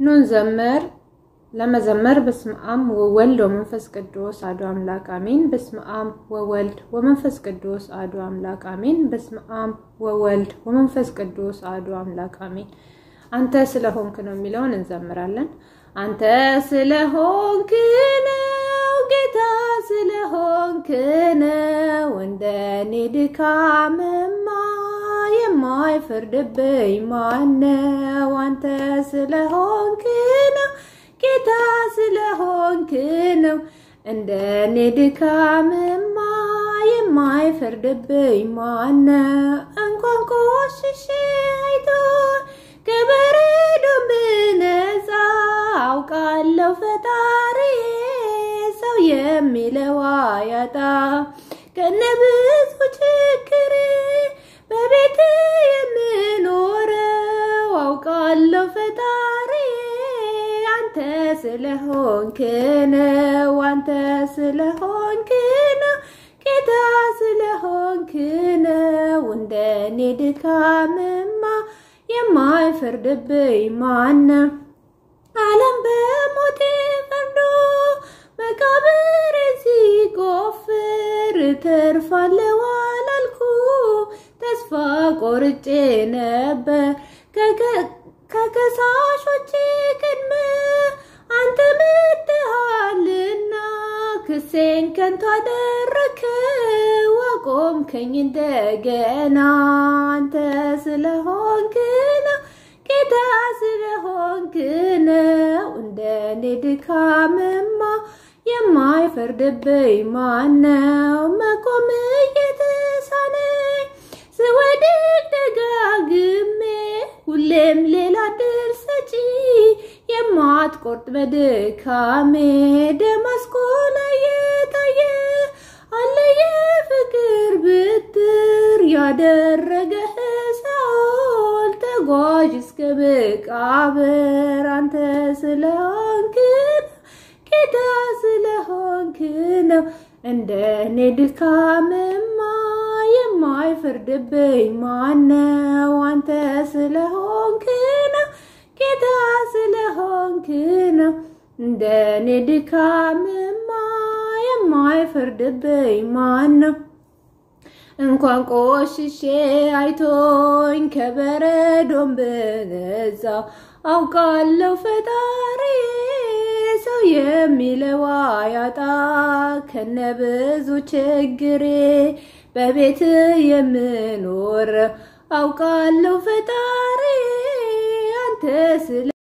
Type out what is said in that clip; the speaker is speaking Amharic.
ኑን ዘመር ለመዘመር በስመ አብ ወወልድ ወመንፈስ ቅዱስ አሐዱ አምላክ አሜን። በስመ አብ ወወልድ ወመንፈስ ቅዱስ አሐዱ አምላክ አሜን። በስመ አብ ወወልድ ወመንፈስ ቅዱስ አሐዱ አምላክ አሜን። አንተ ስለሆንክ ነው የሚለውን እንዘምራለን። አንተ ስለሆንክ ነው ጌታ ስለሆንክ ነው እንደኔ ድካምማ የማይፈርድብኝ ማነው? አንተ ስለሆንክ ነው ጌታ ስለሆንክ ነው እንደኔ ድካምማ የማይፈርድብኝ ማነው? እንኳን ቆሽሼ አይቶ ከበረዶ ብነጻ አውቃለሁ ፈጣሪ ሰው የሚለው ያጣ ከነብዙ ችግሬ በቤት የምኖረው አውቃለሁ ፈጣሪ አንተ ስለሆንክ ነው አንተ ስለሆንክ ነው ጌታ ስለሆንክ ነው እንደኔ ድካምማ የማይፈርድብኝ ማነው? ዓለም በሞቴ ፈርዶ መቃብር ሲቆፍር ተርፋለሁ አላልኩ ተስፋ ቆርጬ ነበር ከከሳሾቼ ቅድመ አንተ መጥተሃልና ክሴን ከንቱ አደረከው አቆምከኝ እንደገና አንተ ስለሆንክ ነው ጌታ ስለሆንክ ነው እንደኔ ድካምማ የማይፈርድብኝ ማነው? መቆም እየተሳነኝ ስወድቅ ደጋግሜ ሁሌም ሌላ ድል ሰጪ የማትቆርጥ በድካሜ ደማስቆ ላይ የታየ አለ የፍቅር ብትር ያደረገህ ሳኦል ተጓዥ እስከ መቃብር አንተ ስለሆንክ ጌታ ስለሆንክ ነው እንደኔ ድካምማ የማይፈርድብኝ ማነው? አንተ ስለሆንክ ነው ጌታ ስለሆንክ ነው እንደኔ ድካምማ የማይፈርድብኝ ማነው? እንኳን ቆሽሼ አይቶኝ ከበረዶም ብነጻ አውቃለሁ ፈጣሪ ሰው የሚለው ያጣ ከነብዙ ችግሬ በቤት የምኖር አውቃለሁ ፈጣሪ አንተ ስለ